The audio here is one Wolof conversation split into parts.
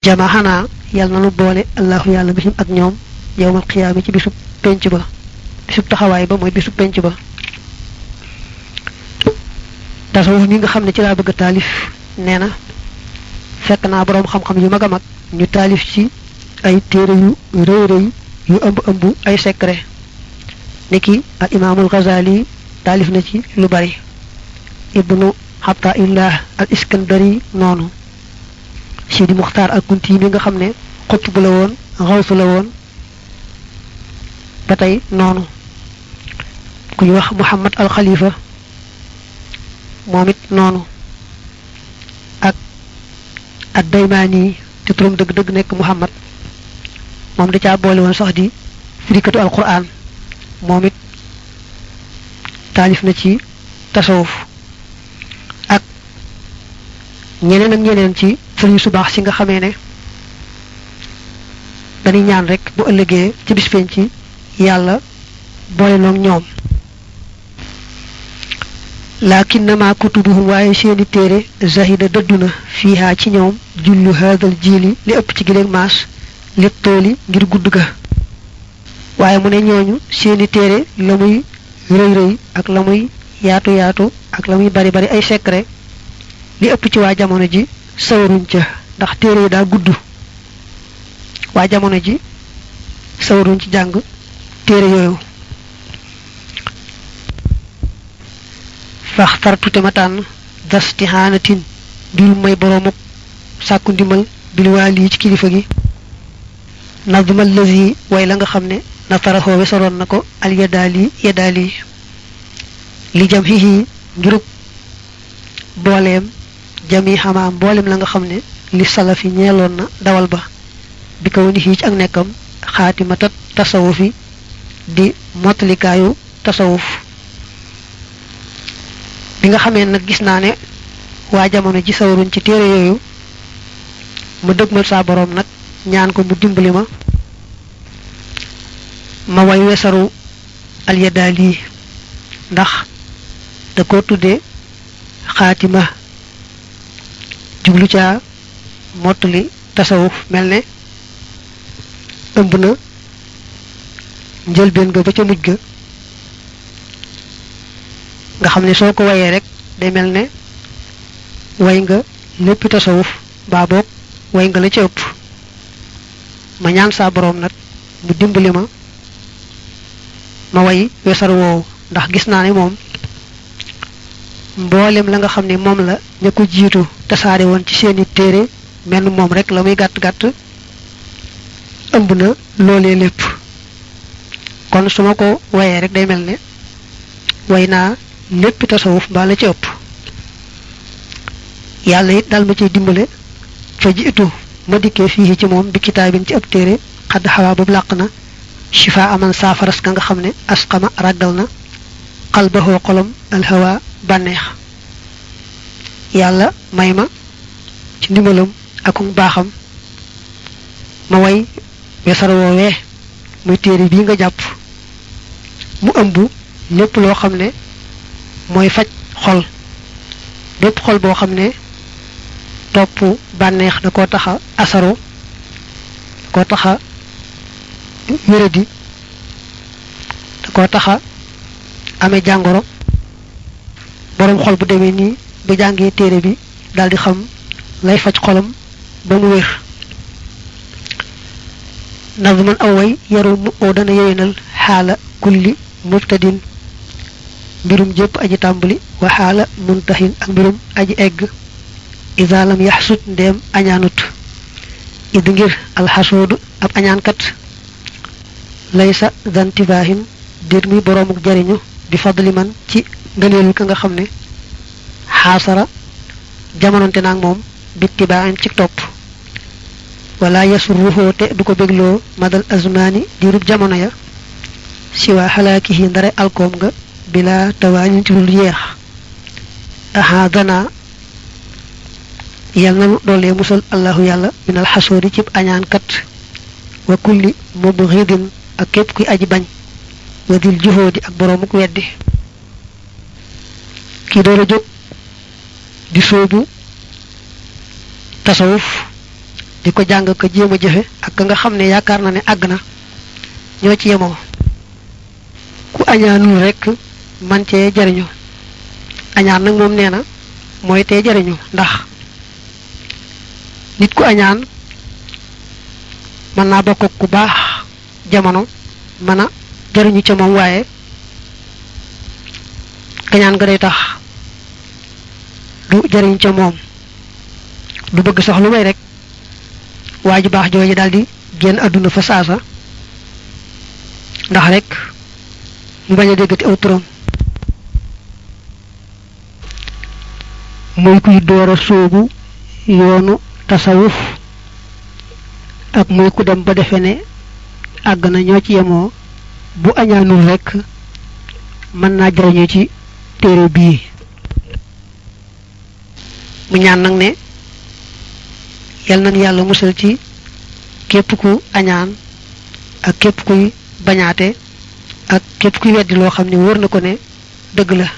jamaxanaa yàlla na nu boole allahu yàlla bisum ak ñoom yowmal xiyaama ci bisub penc ba bisub taxawaay ba mooy bisub penc ba tasawuf mi nga xam ne ci laa bëgg a taalif nee na fekk naa boroom xam-xam yu mag a mag ñu taalif ci ay téere yu rëy rëy yu ëmb ëmb ay secret niki al imaamul Ghazali taalif na ci lu bari ibnu Ataillah al Iskandari noonu Sidi Muxtaar al Kunti mi nga xam ne xutb la woon xawsu la woon ba tey noonu ku ñu wax Muhammad al Khalifa moom it noonu ak ad daymaani te turam dëgg-dëgg nekk Muhammad moom da caa boole woon sax di firikatu alquran moom it taalif na ci tasawuf ak ñeneen ak ñeneen ci sëriñ su baax si nga xamee ne dañuy ñaan rek bu ëllëgee ci bis penc ci yàlla boole noog ñoom lakinnama kutubuhum waaye seeni téere zahida dëdduna fiihaa ci ñoom jullu haadal jiili li ëpp ci gileeg maas li tooli ngir gudd ga waaye mu ne ñooñu seeni téere la muy rëy rëy ak la muy yaatu yaatu ak la muy bari bari ay secret li ëpp ci waa jamono ji sawaruñ ca ndax téere yi daa gudd waa jamono ji sawaruñ ci jàng téere yooyu faxtartu te ma tànn dastihaanatin bil may boroomuk sàkku ndimbal bil waali ci kilifa gi nadmal lazi way la nga xam ne nataraxoo wesaroon na ko al yadaali yadaali li jam xihi ngirub booleem jami xamaam mboolem la nga xam ne li salafi ñeeloon na dawal ba bi kaw ni ci ak nekkam xaatimatat tasawufi di mottalikaayu tasawuf bi nga xamee nag gis naa ne waa jamono ji sawaruñ ci téere yooyu ma dëgmal saa boroom nag ñaan ko mu dimbali ma ma way wesaru alyadaali ndax da ko tudde xaatima jublu caa mottali tasawuf mel ne ëmb na njëlbeen ga ba ca mujj ga nga xam ne soo ko wayee rek day mel ne way nga lépp tasawuf baa boog way nga la ca ëpp ma ñaan saa boroom nag mu dimbali ma ma way wesar woowu ndax gis naa ne moom mboolem la nga xam ne moom la ña ko jiitu tasaare woon ci seeni téere menn moom rek la muy gàtt gàtt ëmb na loolee lépp kon su ma ko wayee rek day mel ne way naa lépp tasawuf mbaa la ci ëpp yàlla it daal ma ciy dimbale fa ji itu ma dikkee fii ci moom bi kitaabin ci ab téere xadd xawaa boobu làq na shifa aman saafaras ka nga xam ne asqama ràggal na xalbaxoo xolom alhawa bànneex yàlla may ma ci ndimbalam akum baaxam ma way wesar woowee muy téere bii nga jàpp mu ëmb lépp loo xam ne mooy faj xol bépp xol boo xam ne topp bànneex da koo taxa asaro koo taxa wéradi da koo taxa amee jàngoro boroom xol bu demee nii bu jàngee téere bi daldi xam lay faj xolam ba mu wér nazman aw way yarul mu oo dana yewenal xaala kulli mubtadin mbirum jépp aji tàmbali wa xaala muntahin ak mbirum aji egg isa lam yaxsut ndeem añaanut id ngir alxasoodu ab añaankat laysa zantibaahin déet muy boroomuk jariñu bi fadli man ci ngëneelu ka nga xam ne xaasara jamononte naag moom bittibaahin ci topp wala yasurruhoo te du ko bégloo madal azmaani diirub jamono ya siwaa xalaakihi ndare alkoom nga bila tawaanin ci dul yeex ahaadana yal nanu doolee musal allahu yàlla minal xasoodi cib añaankat wa kulli mubghidin ak képp kuy aji bañ wa dil juhóodi ak boroomuk weddi kii door a jóg di sóobu tasawuf di ko jàng ko jéem a jëfe ak ka nga xam ne yaakaar na ne àgg na ñoo ci yemoo ku añaanul rekk man cee jariñu añaan nag moom nee na mooy tee jariñu ndax nit ku añaan mën naa bokk ku baax jamono mën a jariñu ca moom waaye kañaan nga day tax du jariñ ca moom du bëgg sax lu may rek waa ju baax jooju daldi génn àdduna fa saasa ndax rek mu bañ a déggati aw turam muy kuy door a sóobu yoonu tasawuf ak muy ku dem ba defe ne àgg na ñoo ci yemoo bu añaanul rekk mën naa jariñu ci téere bii mu ñaan nag ne yal nañ yàlla musal ci képp ku añaan ak képp kuy bañaate ak képp kuy weddi loo xam ne wóor na ko ne dëgg la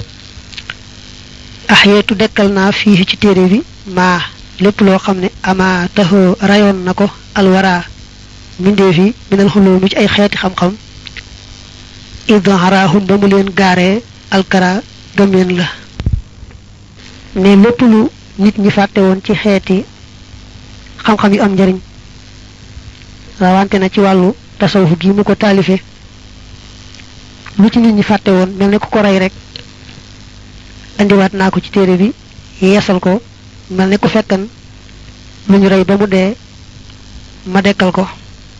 axyeetu dekkal naa fii ci téere bi maa lépp loo xam ne ama taxoo rayoon na ko alwara mbindeef yi minal xuloo mi ci ay xeeti xam-xam idharahum ba mu leen gaaree alkara gëmeen la ne lépp lu nit ñi fàtte woon ci xeeti xam-xam yu am njariñ rawante na ci wàllu tasawuf gi mu ko taalife lu ci nit ñi fàtte woon mel ne ku ko rey rek indiwaat naa ko ci téere bi yeesal ko mel ne ku fekkan lu ñu rey ba mu dee ma dekkal ko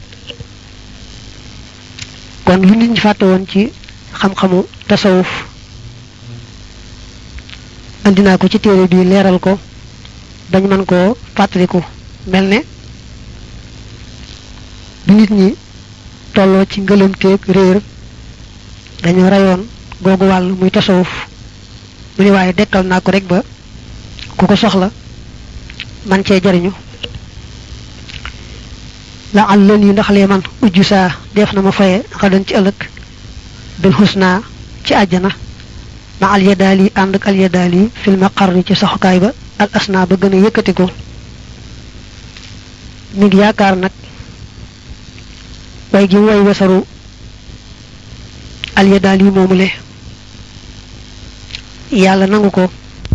kon lu nit ñi fàtte woon ci xam-xamu tasawuf andi naa ko ci téere bi leeral ko dañ mën koo fàttaliku mel ne bu nit ñi tolloo ci ngëlëmteeg réer dañoo reyoon googu wàll muy tasawuf mu ne waaye dekkal naa ko rek ba ku ko soxla man cee jariñu la al lën yi ndax lee man ujju saa def na ma faye xadan ci ëllëg bil xusna ci àjjana ma al yadaal yi ànd ak al yadaal yi fil maqar ci saxukaay ba al asna ba gën a yëkkati ko mi ngi yaakaar nag way gi way wesaru al yadaal yi moomule yàlla nangu ko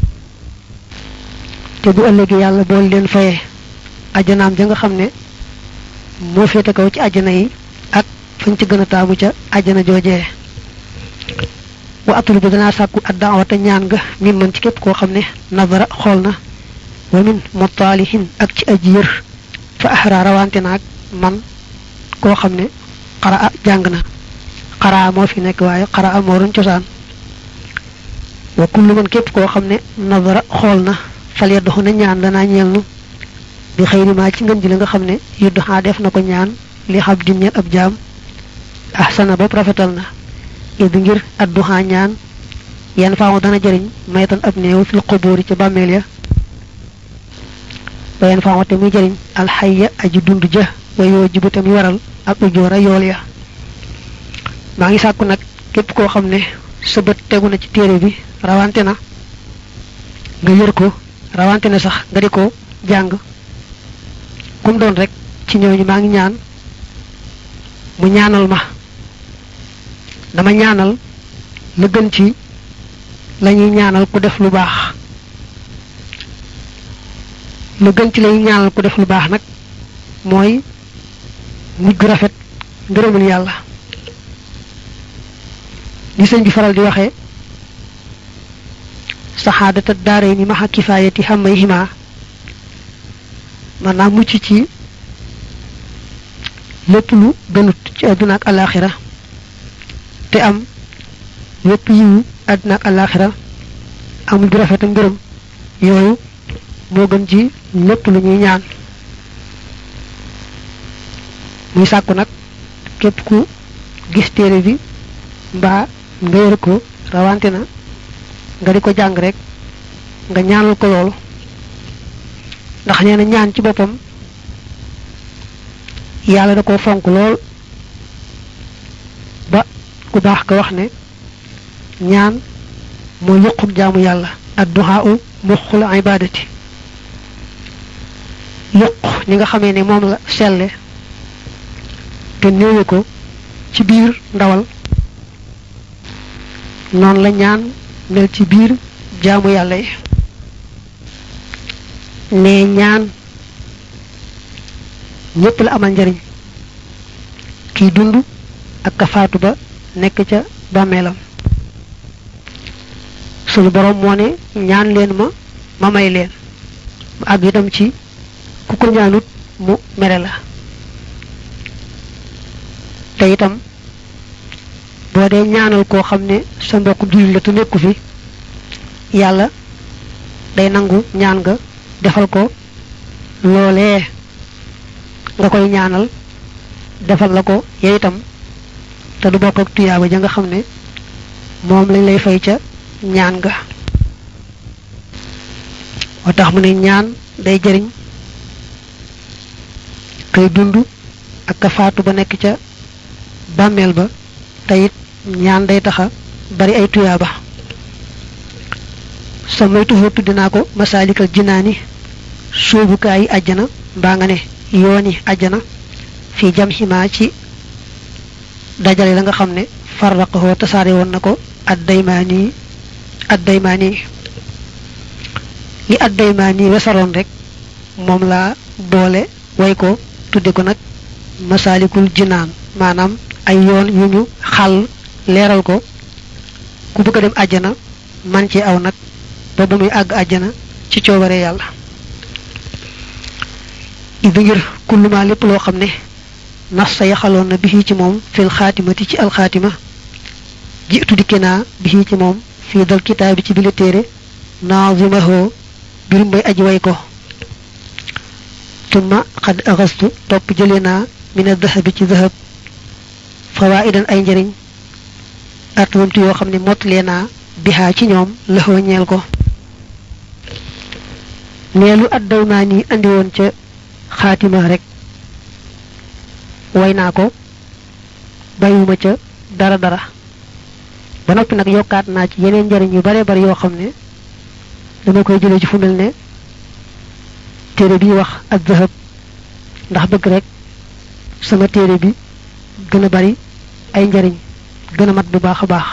te bu ëllëgee yàlla bool leen faye ajjanaam ja nga xam ne moo féete kaw ci àjjana yi ak fañ ci gën a taamu ca àjjana joojee wa atul bu danaa sàkku addaawata ñaan nga min man ci képp koo xam ne nazara xool na wa min mutaalihin ak ci aji yër fa ahra rawante naag man koo xam ne xaraa jàng na xaraa moo fi nekk waaye xaraa moo doon cosaan wa kullu man képp koo xam ne nazara xool na fal ya doxu na ñaan danaa ñeel nu bi xëyri maa ci ngën ji li nga xam ne yuddu xaa def na ko ñaan li xab di ñeel ab jaam ahsana bopp rafetal na idi ngir adduxaa ñaan yenn faamu dana jëriñ maytan ab néew fil xubóori ci bàmmeel ya wa yenn faamu te muy jëriñ alxayya aji dund ja wa yoo jibu te muy waral ak ujoora yool ya maa ngi sàkku nag képp koo xam ne sa bët tegu na ci téere bi rawante na nga yër ko rawante na sax nga di ko jàng kum doon rek ci ñooñu maa ngi ñaan mu ñaanal ma dama ñaanal la gën ci lañuy ñaanal ku def lu baax la gën ci lañuy ñaanal ku def lu baax nag mooy mujj gu rafet ngërëmul yàlla li sëñ bi faral di waxee saxaadata daare ni maxa kifaayati xamay xima maanaam mucc ci lépp lu gënut ci àdduna ak alaxira te am lépp yiwu àdduna ak alaxira amul du rafet ngërëm yooyu moo gën ci lépp lu ñuy ñaan muy sàkku nag képp ku gis téere bi mbaa nga yër ko rawante na nga di ko jàng rek nga ñaanal ko loolu ndax nee na ñaan ci boppam yàlla da ko fonk lool ba ku baax ko wax ne ñaan moo yuquk jaamu yàlla adduhaa u muxul ibadati yuq ñi nga xamee ne moom la selle te néewe ko ci biir ndawal noonu la ñaan mel ci biir jaamu yàlla yi ne ñaan ñépp la amal njariñ kiy dund ak ka faatu ba nekk ca bàmmeelam suñu borom moo ne ñaan leen ma ma may leen mu àgg itam ci ku ko ñaanut mu mere la te itam boo dee ñaanal koo xam ne sa mbokk jullit la te nekku fi yàlla day nangu ñaan nga defal ko loolee nga koy ñaanal defal la ko yow itam te du bokk ak tuyaaba ja nga xam ne moom lañ lay fay ca ñaan nga moo tax mu ne ñaan day jëriñ kay dund ak ka faatu ba nekk ca bàmmeel ba te it ñaan day taxa bari ay tuyaaba sa moytuhoo tuddi naa ko masaalikal jinaani sóobukaay yi àjjana mbaa nga ne yooni àjjana fii jam ximaa ci dajale la nga xam ne farraqahoo tasaare woon na ko addaymaani addaymaani li addaymaani wesaroon rek moom laa boole way ko tudde ko nag masaalikul jinaan maanaam ay yoon yu ñu xàll leeral ko ku bëgg a dem àjjana man ci aw nag ba ba muy àgg àjjana ci coobare yàlla idi ngir kullumaa lépp loo xam ne nas sa yaxaloon na bi ci moom fil xaatimati ci alxaatima jiitu dikke naa bi ci moom fii dal kitaabi ci bile téere naazimahoo birum bay aji way ko tumma xad axastu topp jële naa mina dahabi ci dahab fawaidan ay njëriñ atmamtu yoo xam ne mottalee naa bihaa ci ñoom laxoo ñeel ko neelu addaw naa nii andi woon ca xaatima rek way naa ko bàyyiwuma ca dara dara ba noppi nag yokkaat naa ci yeneen njëriñ yu bare bari yoo xam ne dama koy jëlee ci fu mel ne téere bi wax ak zahab ndax bëgg rek sama téere bi gën a bari ay njariñ gën a mat bu baax a baax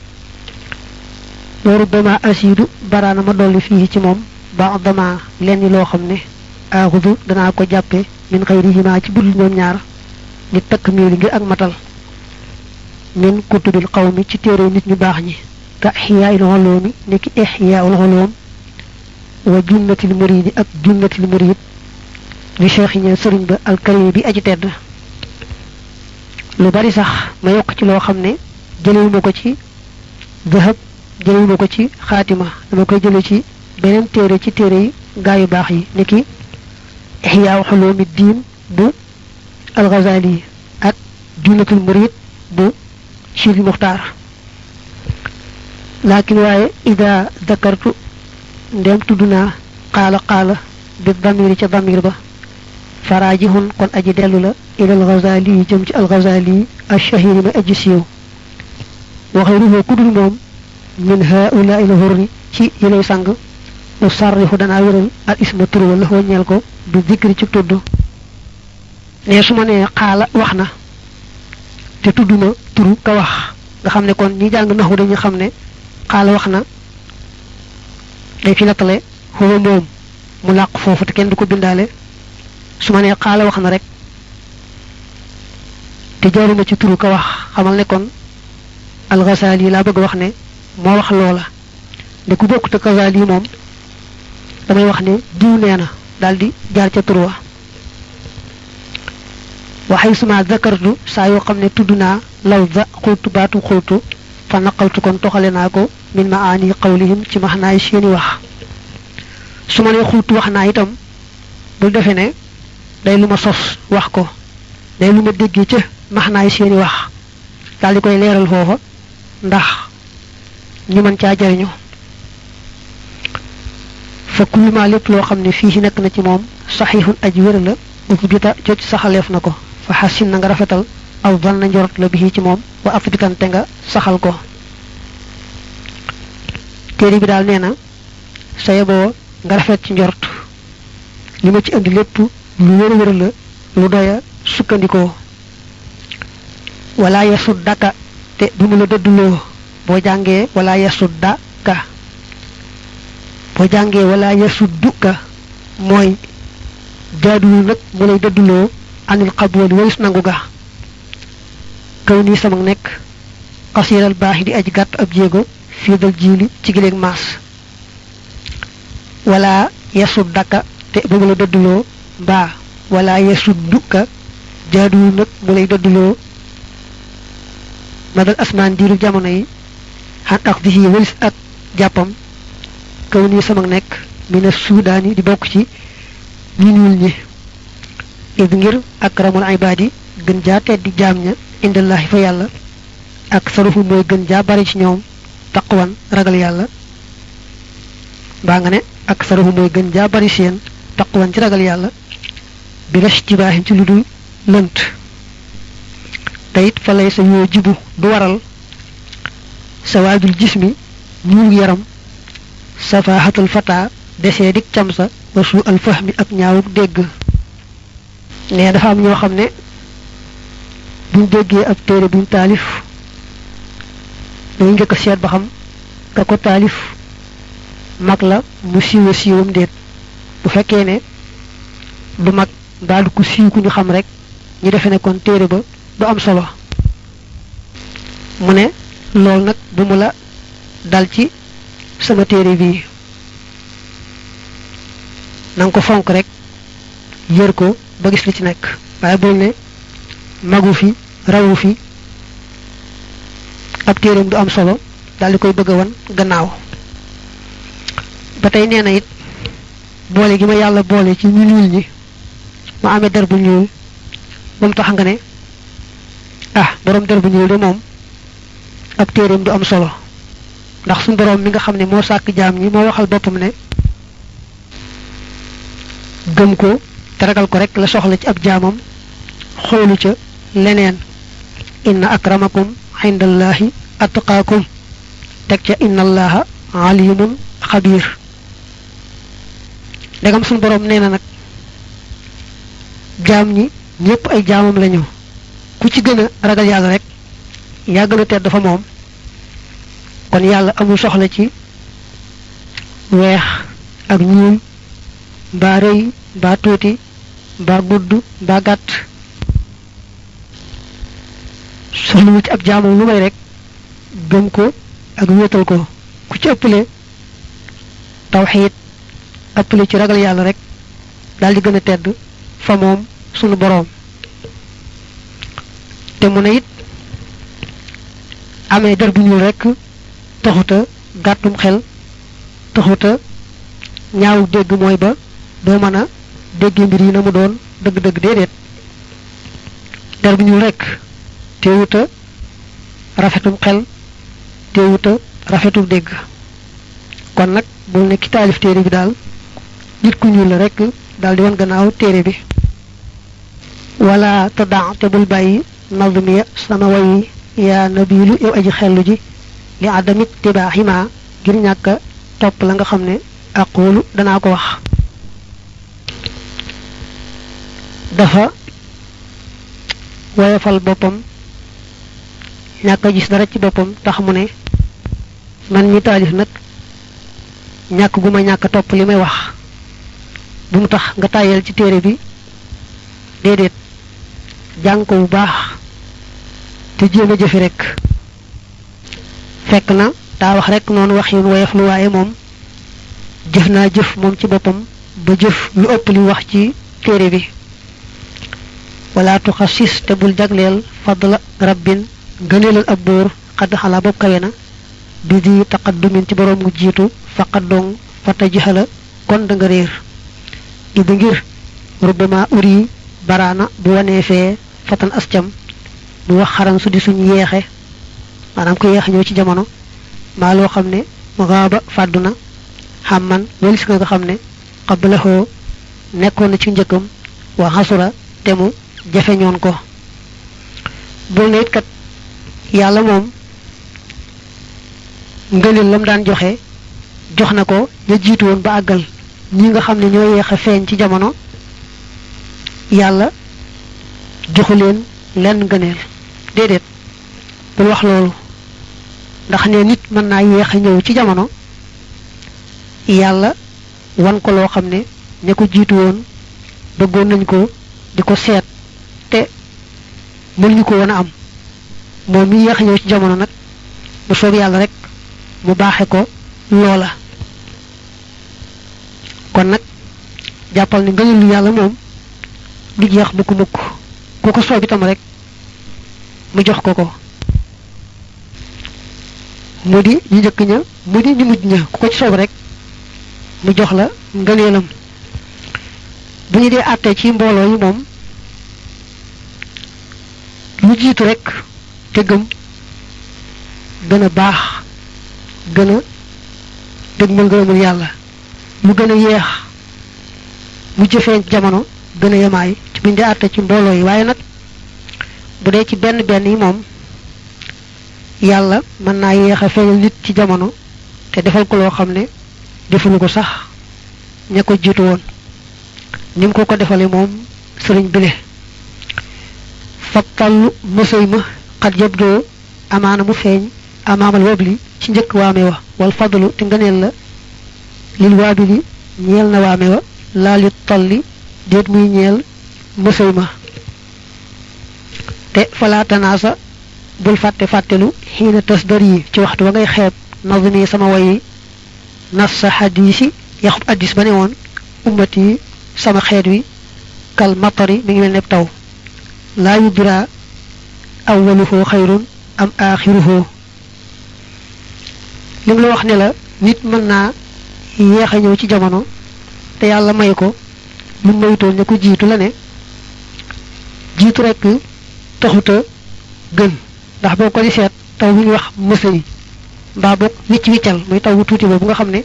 loolu dama asiidu baraana ma dolli fii ci moom ba dama lenn loo xam ne aaxudu danaa ko jàppe min xayrihima ci budul ñoom ñaar ni takk miili ngir ak matal min kutubil qawmi ci téere nit ñu baax ñi ka ixyaa'il ulumi ni ki ixyaa'ul ulum wa junnatil muridi ak junnatil murid li cheikh ñe sëriñ ba alkarim bi aji tedd lu bari sax ma yokk ci loo xam ne jëlewuma ko ci dahab jëlewuma ko ci xaatima dama koy jële ci beneen téere ci téere yi gaa yu baax yi ni ki ixyaa xuloomi diin bu alxazali ak junnatul murid bu chil muxtaar laakin waaye ida dakartu ndem tudd naa xaala xaala bi damiri ca damir ba faraajihun kon aji dellu la ilal Ghazali yi jëm ci al Ghazali yi ashahiri ma aji siiw waxeeruhoo kudul moom min haula il hurri ci yilay sang u sarrihu danaa wéral al isma tur wala ñeel ko bi zikri ci tudd ne su ma nee xaala wax na te tudduma turu ka wax nga xam ne kon ñi jàng naxu dañu xam ne xaala wax na day fi nattale xuwa moom mu làq foofu te kenn du ko bindaale su ma nee xaala wax na rek te jaaruma ci turu ka wax xamal ne kon alxasaali laa bëgg wax ne moo wax loola ne ku bokk te kasaali moom damay wax ne diw nee na daal di jaar ca tur wa waxay suma zakartu saa yoo xam ne tudd naa law za xultu baatu xultu fa naqaltu kon toxale naa ko min ma aani qawlihim ci max naay seeni wax su ma nee xultu wax naa itam bul defe ne day lu ma sos wax ko day lu ma déggee ca max naay seeni wax daal di koy leeral foofa ndax ñu mën caa jariñu fa kullu ma lépp loo xam ne fii ci nekk na ci moom saxiixun aj wér la ufu bita jot saxaleef na ko fa xasin na nga rafetal aw van na njorot la bi ci moom wa afbitante nga saxal ko téere bi daal nee na sa yeboo nga rafet ci njort li ma ci indi lépp lu wér wér la lu doya sukkandikoo wala yasud daka te bu mu la dëdduloo boo jàngee wala yasud daka boo jàngee wala yasud duka mooy jaaduwul nag mu lay dëdduloo anil xabooli walis nangu ga kaw nii sama nekk xasiiral baax di aj gàtt ab jéego fii dal jiili ci gileeg maas wala yasud daka te bu mu la dëdduloo mbaa wala yasud duka jaaduwul nag mu lay dëdduloo madal asmaan diiru jamono yi xan ak di yi walis ak jàppam kaw nii sama nekk mina suudaan yi di bokk ci ñi ñuul ñi id ngir akramul ibaadi gën jaa teddi jaam ña indallahi fa yàlla ak sarufu mooy gën jaa bari ci ñoom taqwan ragal yàlla mbaa nga ne ak sarufu mooy gën jaa bari seen taqwan ci ragal yàlla bi res ci baaxin ci lu dul lënt te it fa lay sa yoo jibu du waral sa waajul jismi ñuul yaram safaaxatul fataa desee dik cam sa wa suu al fahmi ak ñaawuk dégg ne dafa am ñoo xam ne buñ déggee ab téere buñ taalif dañu njëkk a seet ba xam ka ko taalif mag la mu siiwa siiwam déet bu fekkee ne du mag mbaa du ko siiw ku ñu xam rek ñu defe ne kon téere ba du am solo mu ne loolu nag bu mu la dal ci sama téere bii na nga ko fonk rek yër ko ba gis li ci nekk waaye bul ne magu fi rawu fi ab téereem du am solo daal di koy bëgg a wan gannaaw ba tey nee na it boole gi ma yàlla boole ci ñu ñuul ñi ma amee der bu ñuul ba mu tax nga ne ah borom der bu ñuul de moom ab téereem du am solo ndax suñu borom mi nga xam ne moo sàkk jaam ñi moo waxal boppam ne gëm ko te ragal ko rek la soxla ci ab jaamam xoolu ca leneen inna akramakum indallahi atqaakum teg ca inna allaha alimun xabiir ndegam suñu borom nee na nag jaam ñi ñépp ay jaamam lañu ku ci gën a ragal yàlla rek yaa gën a tedd dafa moom kon yàlla amul soxla ci weex ak ñuul mbaa rëy mbaa tuuti mbaa gudd mbaa gàtt soxlawul ci ab jaamam lu may rek gëm ko ak wéetal ko ku ci ëppale tawxiid ëppale ci ragal yàlla rek daal di gën a tedd fa moom sunu boroom te mu ne it amee der bu ñuul rek taxuta gàttum xel taxuta ñaawu dégg mooy ba doo mën a dégg mbir yi na mu doon dëgg-dëgg déedéet der bu ñuul rek teewuta rafetum xel teewuta rafetum dégg kon nag bul ne ki taalif téere bi daal nit ku ñuul la rek daal di wan gannaaw téere bi wala te daa te bul bàyyi nazmiya sama wayi yaa nabilu yow aji xellu ji li adamit tibaaxima ngir ñàkk topp la nga xam ne aqulu danaa ko wax dafa woyofal boppam ñàkk a gis dara ci boppam tax mu ne man ñi taalif nag ñàkk gu ma ñàkk topp li may wax bu mu tax nga tàyyeel ci téere bi déedéet jàng ko bu baax te jéem a jëfi rek fekk na daa wax rek noonu wax yun woyof lu waaye moom jëf naa jëf moom ci boppam ba jëf lu ëpp li wax ci téere bi wala tuxasis te bul jagleel fadla rabbin gëneelal ab bóor xadd xalaa bopp kawe na bi di taqaddumin ci boroom gu jiitu faqat dong fata jixala kon da nga réer ida ngir rubbama uri baraana bu wanee fee fatan ascam mu wax xaran su di suñ yeexe maanaam ko yeex ñëw ci jamono maa loo xam ne raaba fàddu na xam man walis nga nga xam ne xablaxoo nekkoon na ci njëkkam wa xasura te mu jafeñoon ko bul ne it kat yàlla moom ngëneel lam daan joxe jox na ko ña jiitu woon ba àggal ñi nga xam ne ñoo yeex a feeñ ci jamono yàlla joxu leen lenn ngëneel déedéet bul wax loolu ndax ne nit mën naa yéex a ñëw ci jamono yàlla wan ko loo xam ne ña ko jiitu woon bëggoon nañ ko di ko seet te mënuñu ko woon a am moom mi yéex a ñëw ci jamono nag mu soob yàlla rek mu baaxe ko loola kon nag jàppal ne ngëneelu yàlla moom du jeex mukk mukk ku ko soob itam rek mu jox ko ko mu di ñu njëkk ña mu di ñu mujj ña ku ko ci soob rek mu jox la ngëneelam bu ñu dee àttee ci mbooloo yi moom lu jiitu rek te gëm gën a baax gën a dëgg ma ngërëmul yàlla lu gën a yeex mu jëfee jamono gën a yemaay ci bu ñu dee àttee ci mbooloo yi waaye nag bu dee ci benn benn yi moom yàlla mën naa yéex a feeñal nit ci jamono te defal ko loo xam ne defuñu ko sax ña ko jiitu woon ni mu ko ko defale moom sëriñ bile fattallu mësëy ma xat yëb doo amaana mu feeñ amaamal wabli ci njëkk waame wa wal fadlu te ngëneel la lil waabili ñeel na waame wa laa li talli déet muy ñeel mësëy ma te falaatanaasa bul fàtte fàttelu xiina tas dar yi ci waxtu ba ngay xeeb nazmi sama wayi nas sa xadiisi yaxub addis ba ne woon ummat yi sama xeet wi kal matari mi ngi mel ne taw laa yudra awwaluhu xayrun am aaxiruhu li mu la wax ne la nit mën naa yéex a ñëw ci jamono te yàlla may ko lu maytoon ne ko jiitu la ne jiitu rekk taxuta gën ndax boo ko di seet taw bu ñuy wax mësa yi mbaa boog wicc wiccal muy taw bu tuuti boobu nga xam ne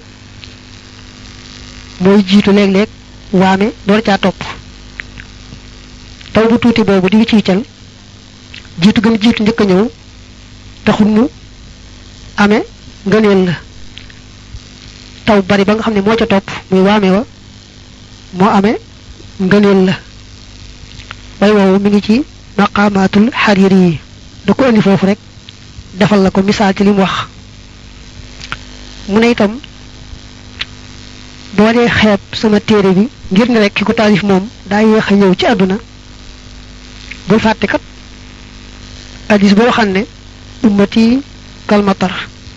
mooy jiitu léeg-léeg waame door caa topp taw bu tuuti boobu di wicc wiccal jiitu gëm jiitu njëkk a ñëw taxul mu amee ngëneel la taw bari ba nga xam ne moo ca topp muy waame wa moo amee ngëneel la way woowu mi ngi ci maqaamaatul xariiri yi da ko indi foofu rek defal la ko misaal ci li mu wax mu ne itam boo dee xeeb sama téere bi ngir ne rek ki ko taalif moom daa yéex a ñëw ci àdduna bul fàtte kat addis boo xam ne ummati kalmatar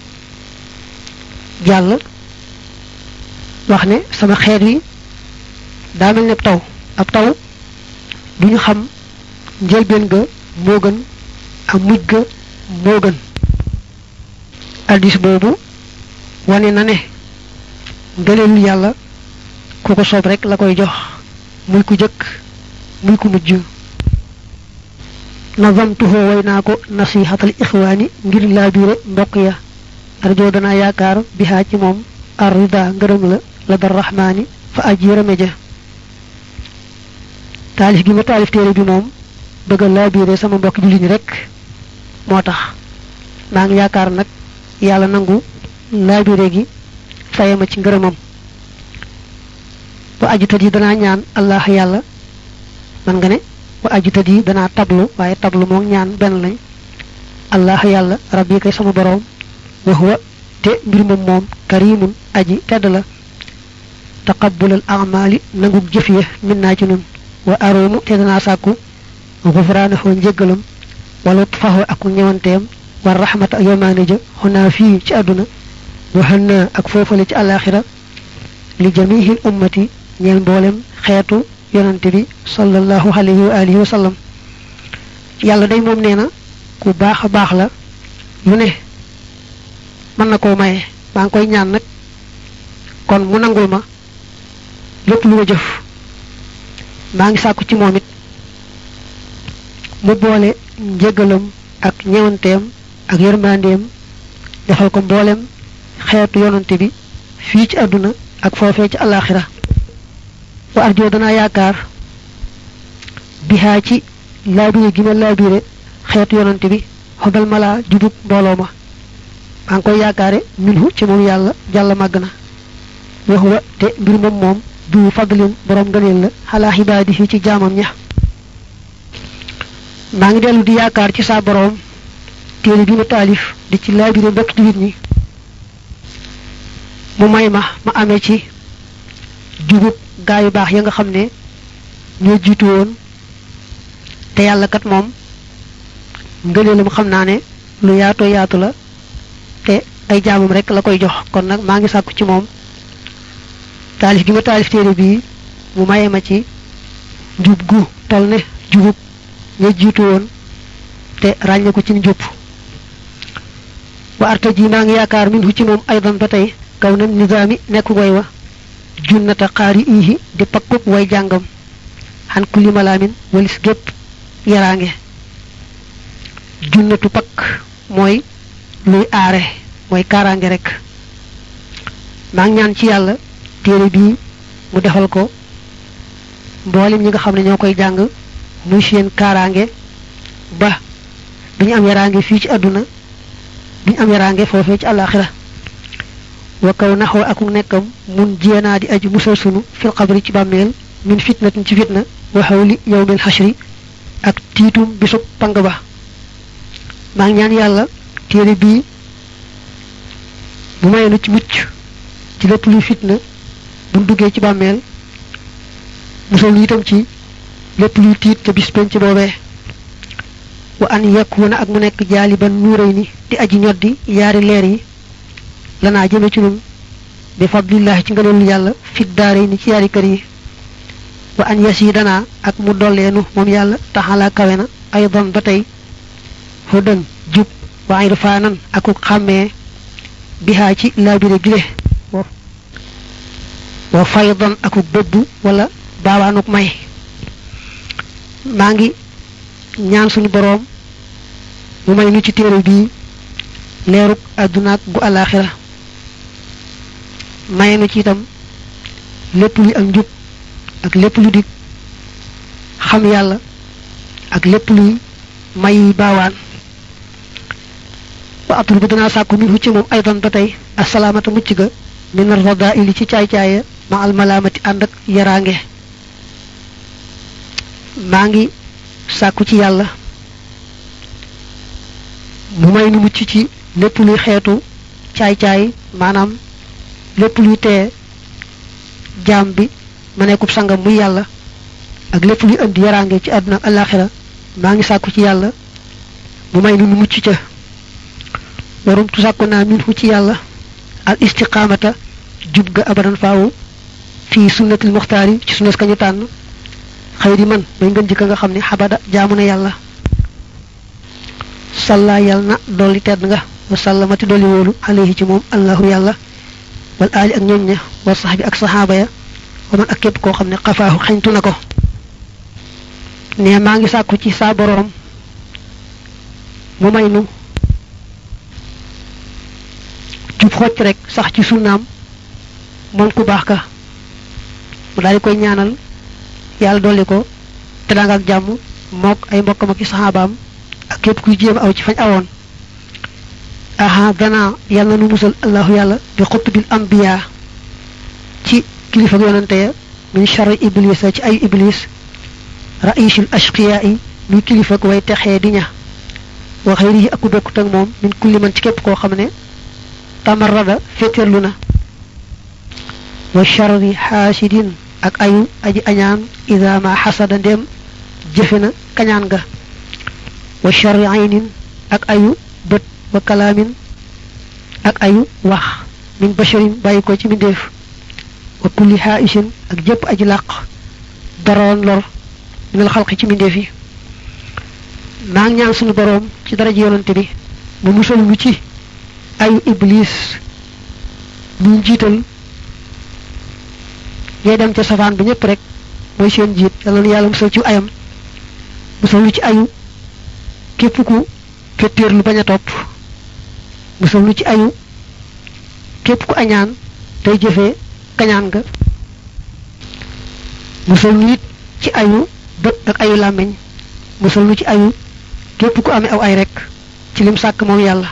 jàll wax ne sama xeet wi daa mel ne taw ab taw du ñu xam njëlbeen ga moo gën am mujj ga moo gën addis boobu wane na ne ngëneelu yàlla ku ko soob rek la koy jox muy ku jëkk muy ku mujj nazamtuhoo way naa ko nasihatal ixwaani ngir laabiire mbokk ya arjoo danaa yaakaar bihaa ci moom arrida ngërëm la la dar rahmaani fa aji yërëme ja taalif gi ma taalif téere bi moom bëgg a laabiire sama mbokk jullit ñi rek moo tax maa ngi yaakaar nag yàlla nangu laabire gi faye ma ci ngërëmam wa ajutat yi danaa ñaan allah yàlla man nga ne wa ajutat yi danaa tablu waaye tablu moom ñaan benn lañ allah yàlla rabbi kay sama boroom wa huwa te mbir moom moom karimun aji tedd la taqabbulal amali nangug jëf ya min naa ci nun wa aroomu te danaa sàkku gufraanahu njëggalam wala faxu ak ñëwanteem war rahmata ak yomaane ja xonaa fii ci àdduna waxal na ak foofale ci àllaaxira li jamihil ummati ñeel mboolem xeetu yonante bi sallallahu alayhi wa alihi wa sallam yàlla day moom nee na ku baax a baax la lu ne mën na koo maye maa ngi koy ñaan nag kon mu nangul ma lépp lu ma jëf maa ngi sàkku ci moom it mu boole njëgalam ak ñewanteem ak yërmandeem defal ko mboolem xeetu yonante bi fii ci àdduna ak foofee ci alaxira wa arjo danaa yaakaar bihaa ci laabire gi ma laabire xeetu yonante bi xobal malaa jubub mbooloo ma maa ngi koy yaakaare minhu ci moom yàlla jàll màgg na wax wa te mbir moom moom du fadlin borom ngëneel la xalaa xibaadi ci jaamam ña maa ngi dellu di yaakaar ci saa boroom téere bi ma taalif di ci laabire mbokk jullit ñi mu may ma ma amee ci jubub gaa yu baax ya nga xam ne ñoo jiitu woon te yàlla kat moom ngëneelam xam naa ne lu yaatoo yaatu la te ay jaamam rek la koy jox kon nag maa ngi sàkku ci moom taalif gi ma taalif téere bii mu maye ma ci jub gu tol ne jubub ña jiitu woon te ràññe ko ci njub wa arta ji maa ngi yaakaar min hu ci moom aydan ba tey kaw na nizaami nekk way wa junnata xaari iihi di pakkub way jàngam xan kulli malaamin walis gépp yaraange junnatu pakk mooy luy aare mooy kaaraange rek maa ngi ñaan ci yàlla téere bii mu defal ko mboolem ñi nga xam ne ñoo koy jàng muy seen kaaraange ba duñu am yaraange fii ci àdduna duñu am yaraange foofee ci àllaaxira wa kaw naxoo aku nekkam mun jéenaa di aju musal sunu fil xabri ci bàmmeel min fitnatin ci fitna wa xawli yawmil xashri ak tiitum bisub pang ba maa ngi ñaan yàlla téere bii bu may nu ci mucc ci lépp luy fitna buñ duggee ci bàmmeel musal nu itam ci lépp luy tiit ca bis penc boobee wa an yakuna ak mu nekk jaaliban nuuray ni di aji ñoddi yaari leer yi lanaa jëme ci nun bi fadlillahi ci ngëneelu yàlla fit daare ni ci yaari kër yi wa an yas yi danaa ak mu dolleenu moom yàlla taxalaa kawe na aydan ba tey hudan jub wa irfaanan aku xàmmee bihaa ci laabire gile wa faydan aku bëbb wala baawaanuk may maa ngi ñaan suñu boroom mu may nu ci téere bii leeruk àddunaak gu alaaxira maye nu ci itam lépp luy ak njub ak lépp lu di xam yàlla ak lépp luy may baawaan wa atul bu danaa sàkku min ci moom aydan ba tey asalaamata mucc ga min arrada ili ci caay-caaya ma almalaamati ànd ak yaraange maa ngi sàkku ci yàlla mu may nu mucc ci lépp luy xeetu caay-caay maanaam lépp luy teye jaam bi ma nekkub sangam muy yàlla ak lépp luy indi yaraange ci àdduna ak alaxira maa ngi sàkku ci yàlla mu may nu nu mucc ca warum tu sàkku naa min fu ci yàlla al istiqaamata jub ga abadan faawu fii sunnatil muxtaari ci sunnas kañu tànn xëy di man may ngën jikka nga xam ne xabada jaamu na yàlla salla yàlla na dolli tedd nga wa sallamati dolli wóolu alayhi ci moom allahu yàlla wal aali ak ñooñ ña wa sax bi ak saxaaba ya wa man ak képp koo xam ne xafaahu xañtu na ko ne maa ngi sàkku ci saa boroom mu may nu jub xocc rek sax ci sunnaam moom ku baax ka mu daal di koy ñaanal yàlla dolli ko te daa nga ak jàmm mook ay mbokkam ak i saxaabaam ak képp kuy jéem aw ci fañ awoon aha dana yàlla nu musal allahu yàlla bi xutbil ambiya ci kilifa yonante ya min charri iblis ci ay iblis raisul ashqiya yi muy kilifa way texee di ña wa xëyrihi ak ku bokkut ak moom min kulli man ci képp koo xam ne tamarrada féeteerlu na wa charri xaasidin ak ayu aji añaan ida ma xasada ndem jëfe na kañaan ga wa charri aynin ak ayu bët wa kalaamin ak ayu wax min basharin bàyyi ko ci mbindeef wa kulli xaaisin ak jëpp aji làq daroon lor minal xalqi ci mbindeef yi maa ngi ñaan suñu boroom ci daraja yonante bi mu musal lu ci ayu iblis ñu jiital ñay dem ca safaan bi ñëpp rek mooy seen jiit yàlla na yàlla musal ci ayam musal lu ci ayu képp ku fettéer lu bañ a topp musal lu ci ayu képp ku añaan tey jëfee kañaan nga musal lu it ci ayu bët ak ayu làmmiñ musal lu ci ayu képp ku amee aw ay rek ci lim sàkk moom yàlla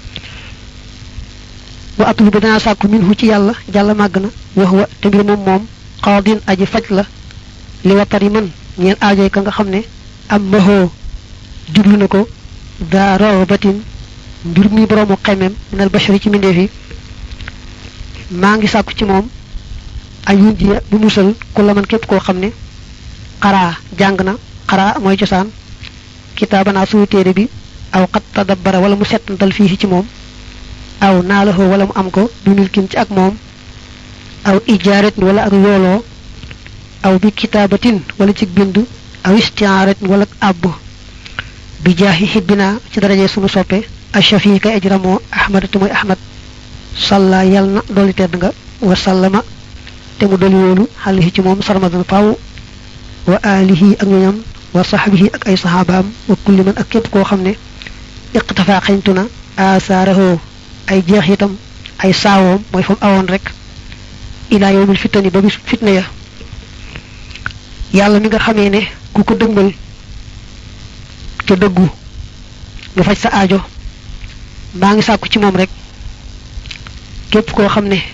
wa atul bi danaa sàkku minhu ci yàlla jàlla màgg na wax wa te mbir moom moom xawadin aji faj la li watar yi mën ñeel aajoy ka nga xam ne am mahoo jublu na ko daa rawabatin mbir mi boroomu xemem minal bashari ci mbindeef yi maa ngi sàkku ci moom ayun jiya bu musal ku la man képp koo xam ne xaraa jàng na xaraa mooy cosaan kitaabanaa suñu téere bi aw xat tadabbara wala mu settantal fii ci moom aw naalahoo wala mu am ko bi milkin ci ak moom aw ijaaretin wala ak yooloo aw bi kitaabatin wala ci bind aw istiaaretin wala ak àbb bi jaahi hibbina ci daraje sunu soppe ashafi kay aji ramoo ahmad te mooy ahmad salla yal na dolli tedd nga wa sallama te mu dolli wóolu xalihi ci moom sarmadan faw wa alihi ak ñoñam wa sahbihi ak ay sahabaam wa kulli man ak képp koo xam ne iqtafa xañtu na asaarahoo ay jeex itam ay saawoom mooy fa mu awoon rek ilaa yowmil fitani ba bis fitna ya yàlla mi nga xamee ne ku ko dëgmal te dëggu nga faj sa aajo maa ngi sàkku ci moom rek képp koo xam ne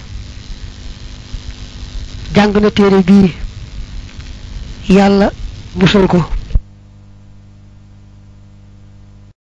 jàng na téere bii yàlla musal ko